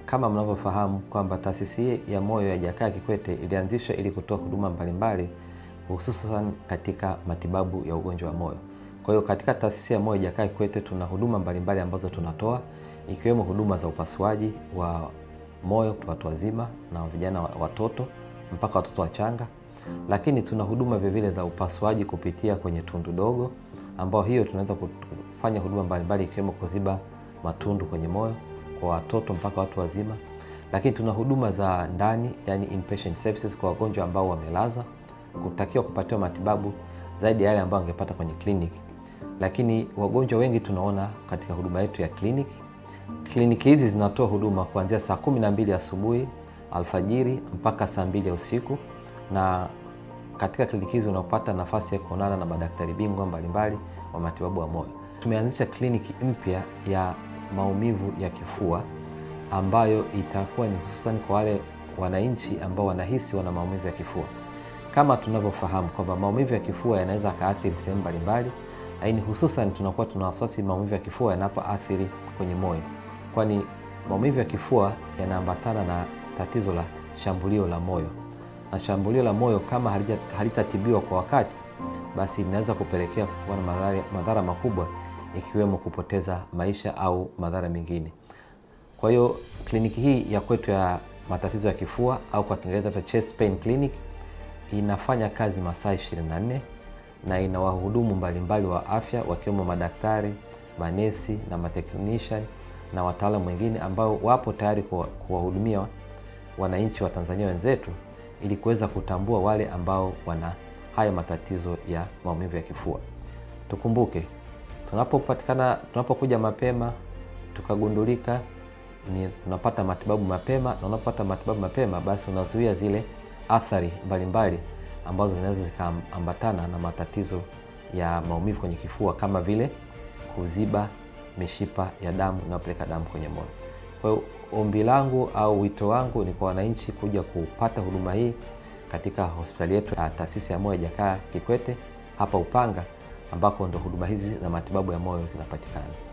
kama mnavyofahamu kwamba taasisi hii ya moyo ya Jakaya Kikwete ilianzishwa ili kutoa huduma mbalimbali hususan katika matibabu ya ugonjwa wa moyo. Kwa hiyo katika taasisi ya moyo Jakaya Kikwete tuna huduma mbalimbali ambazo tunatoa ikiwemo huduma za upasuaji wa moyo kwa watu wazima na vijana watoto mpaka watoto wachanga, lakini tuna huduma vilevile za upasuaji kupitia kwenye tundu dogo, ambao hiyo tunaweza kufanya huduma mbalimbali ikiwemo kuziba matundu kwenye moyo kwa watoto mpaka watu wazima, lakini tuna huduma za ndani, yani inpatient services kwa wagonjwa ambao wamelazwa kutakiwa kupatiwa matibabu zaidi ya yale ambayo angepata kwenye kliniki, lakini wagonjwa wengi tunaona katika huduma yetu ya kliniki. Kliniki hizi zinatoa huduma kuanzia saa kumi na mbili asubuhi alfajiri mpaka saa mbili ya usiku, na katika kliniki hizi unapata nafasi ya kuonana na madaktari bingwa mbalimbali wa matibabu ya moyo. Tumeanzisha kliniki mpya ya maumivu ya kifua ambayo itakuwa ni hususan kwa wale wananchi ambao wanahisi wana maumivu ya kifua. Kama tunavyofahamu kwamba maumivu ya kifua yanaweza akaathiri sehemu mbalimbali, lakini hususan tunakuwa tuna wasiwasi maumivu ya kifua yanapoathiri kwenye moyo, kwani maumivu ya kifua yanaambatana na tatizo la shambulio la moyo, na shambulio la moyo kama halitatibiwa kwa wakati, basi linaweza kupelekea kuwa na madhara, madhara makubwa ikiwemo kupoteza maisha au madhara mengine. Kwa hiyo kliniki hii ya kwetu ya matatizo ya kifua au kwa Kiingereza chest pain clinic inafanya kazi masaa 24 na ina wahudumu mbalimbali wa afya wakiwemo madaktari, manesi na matechnician na wataalamu wengine ambao wapo tayari kuwahudumia wananchi wa Tanzania wenzetu ili kuweza kutambua wale ambao wana haya matatizo ya maumivu ya kifua. Tukumbuke, tunapopatikana tunapokuja mapema tukagundulika, ni tunapata matibabu mapema, na unapopata matibabu mapema, basi unazuia zile athari mbalimbali ambazo zinaweza zikaambatana na matatizo ya maumivu kwenye kifua kama vile kuziba mishipa ya damu inayopeleka damu kwenye moyo. Kwa hiyo ombi langu au wito wangu ni kwa wananchi kuja kupata huduma hii katika hospitali yetu ya taasisi ya moyo Jakaya Kikwete hapa Upanga, ambako ndo huduma hizi za matibabu ya moyo zinapatikana.